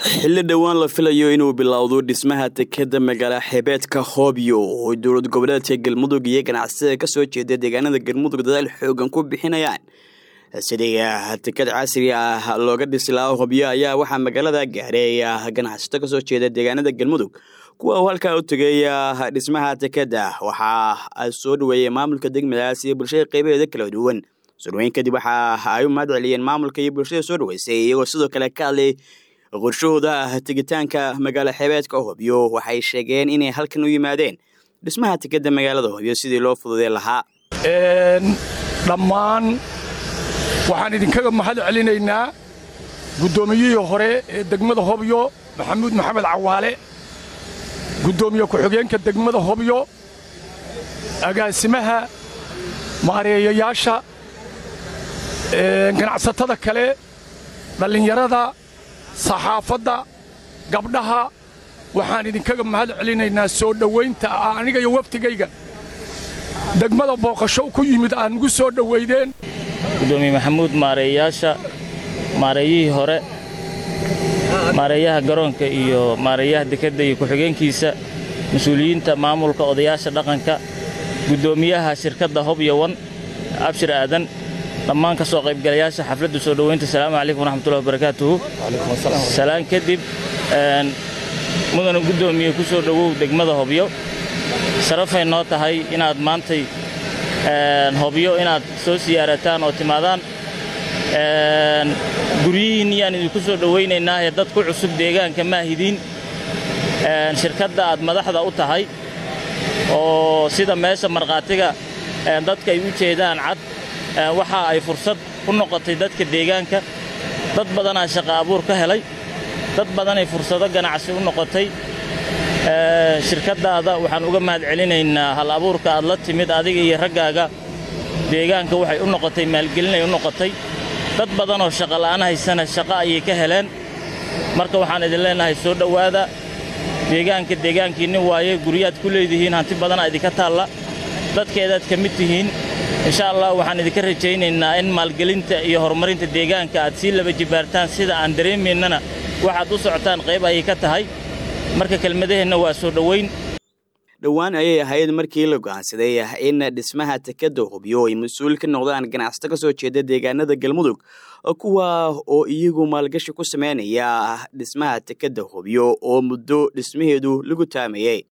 xilli dhowaan la filayo inuu bilowdo dhismaha tekeda magaala xeebeedka hoobyo oo dowlad goboleedka galmudug iyo ganacsatada kasoo jeeda deegaanada galmudug dadaal xoogan ku bixinayaan sidii teked casri ah looga dhisi lahaa hobyo ayaa waxaa magaalada gaaray ganacsato kasoo jeeda deegaanada galmudug kuwa uu halkaa u tegay dhismaha tekeda waxaa soo dhaweeyey maamulka degmadaas iyo bulshada qeybaheeda kala duwan surweyn kadib waxa ay u mahad celiyeen maamulka iyo bulshada soo dhaweysay iyagoo sidoo kale ka hadlay qorshahooda tegitaanka magaalo xeebeedka hobyo waxay sheegeen inay halkan u yimaadeen dhismaha tekeda magaalada hobyo sidii loo fududee lahaa dhammaan waxaan idinkaga mahad celinaynaa guddoomiyihii hore ee degmada hobyo maxamuud maxamed cawaale guddoomiye ku-xigeenka degmada hobyo agaasimaha maareeyayaasha ganacsatada kale dhallinyarada saxaafadda gabdhaha waxaan idinkaga mahad celinaynaa soo dhowaynta aniga iyo waftigayga degmada booqasho ku yimid aad nugu soo dhowaydeen gudoomiye maxamuud maareeyayaasha maareeyihii hore maareeyaha garoonka iyo maareeyaha dekedda iyo ku-xigeenkiisa mas-uuliyiinta maamulka odayaasha dhaqanka guddoomiyaha shirkadda hobyowan abshir aadan dhammaan ka soo qaybgalayaasha xafladda soo dhowaynta asalaamu calaykum waraxmatullahi wabarakaatuhu salaan kadib mudana guddoomiye ku soo dhowow degmada hobyo sharafay noo tahay inaad maantay hobyo inaad soo siyaarataan oo timaadaan guryihiinni yaan idinku soo dhowaynaynaa ee dad ku cusub deegaanka maahidiin shirkadda aad madaxda u tahay oo sida meesha markhaatiga dadka ay u jeedaan cad waxa ay fursad u noqotay dadka deegaanka dad badanaa shaqa abuur ka helay dad badanay fursado ganacsi u noqotay shirkaddaada waxaan uga mahad celinaynaa hal abuurka aad la timid adiga iyo raggaaga deegaanka waxay u noqotay maalgelinay u noqotay dad badanoo shaqola'aan haysana shaqo ayay ka heleen marka waxaan idin leennahay soo dhowaada deegaanka deegaankiinni waaye guryaad ku leedihiin hanti badanaa idinka taalla dadkeedaad ka mid tihiin insha allah waxaan idinka rajaynaynaa in maalgelinta iyo horumarinta deegaanka aad sii laba jibaartaan sida aan dareemaynana waxaad u socotaan qayb ayay ka tahay marka kelmadaheenna waa soo dhowayn dhowaan ayay ahayd markii la go'aansaday in dhismaha tekeda hobyo ay mas-uul ka noqdaan ganacsato ka soo jeeda deegaanada galmudug kuwa oo iyagu maalgashi ku sameynaya dhismaha tekeda hobyo oo muddo dhismaheedu lagu taamayey